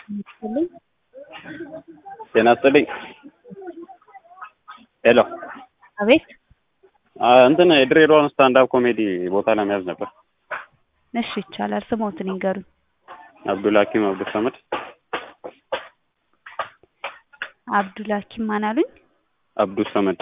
ይስጥልኝ። ጤና ይስጥልኝ። ሄሎ አቤት እንትን የድሬዳዋን ስታንዳፕ ኮሜዲ ቦታ ለመያዝ ነበር። እሺ ይቻላል። ስሞትን ይንገሩኝ። አብዱልሀኪም አብዱል ሰመድ አብዱልሀኪም ማን አሉኝ? አብዱል ሰመድ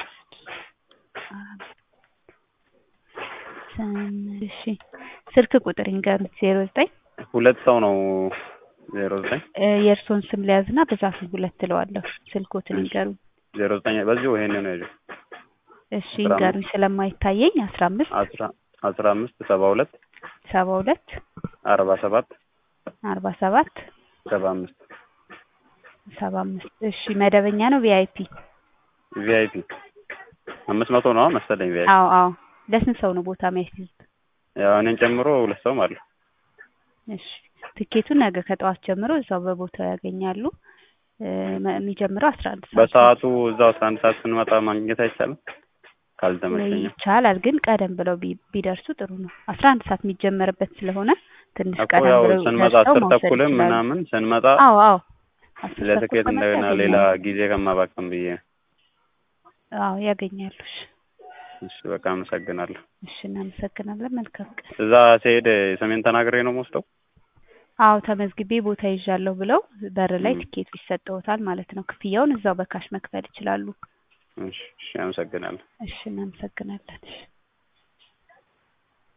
ሰም- እሺ ስልክ ቁጥር ይንገሩኝ። ዜሮ ዘጠኝ ሁለት ሰው ነው። ዜሮ ዘጠኝ የእርስዎን ስም ሊያዝና ብዛት ሁለት እለዋለሁ። ስልኮትን ይንገሩኝ። ዜሮ ዘጠኝ በዚሁ ይሄን ነው ያለው እሺ ይንገሩኝ። ስለማይታየኝ አስራ አምስት አስራ አስራ አምስት ሰባ ሁለት ሰባ ሁለት አርባ ሰባት አርባ ሰባት ሰባ አምስት ሰባ አምስት እሺ መደበኛ ነው ቪአይፒ? ቪአይፒ አምስት መቶ ነው መሰለኝ ቪአይፒ አዎ አዎ። ለስንት ሰው ነው ቦታ የሚያስይዙት? ያው እኔን ጨምሮ ሁለት ሰው ማለት ነው። እሺ ትኬቱን ነገ ከጠዋት ጀምሮ እዛው በቦታው ያገኛሉ። እ፣ መ- የሚጀምረው አስራ አንድ ሰዓት ነው። በሰዓቱ እዛው አስራ አንድ ሰዓት ስንመጣ ማግኘት አይቻልም? ካልተመቸኝ ይቻላል፣ ግን ቀደም ብለው ቢ- ቢደርሱ ጥሩ ነው። አስራ አንድ ሰዓት የሚጀመርበት ስለሆነ ትንሽ እኮ ቀደም ያው ብለው ስንመጣ ደርሰው አስር መውሰድ ተኩልም ይችላሉ። ምናምን ስንመጣ አዎ አዎ። አስር ተኩል ለትኬት ከመጣ እንደገና ሌላ ያገኛሉ። ጊዜ ከማባከም ብዬ ነው። አዎ ያገኛሉ። እሺ እሺ በቃ አመሰግናለሁ። እሺ እናመሰግናለን። መልካም ቀን። እዛ ሲሄድ ሰሜን ተናግሬ ነው የምወስደው? አዎ ተመዝግቤ ቦታ ይዣለሁ ብለው በር ላይ ም። ትኬቱ ይሰጠዎታል ማለት ነው። ክፍያውን እዛው በካሽ መክፈል ይችላሉ። እሺ እሺ አመሰግናለሁ። እሺ እናመሰግናለን። እሺ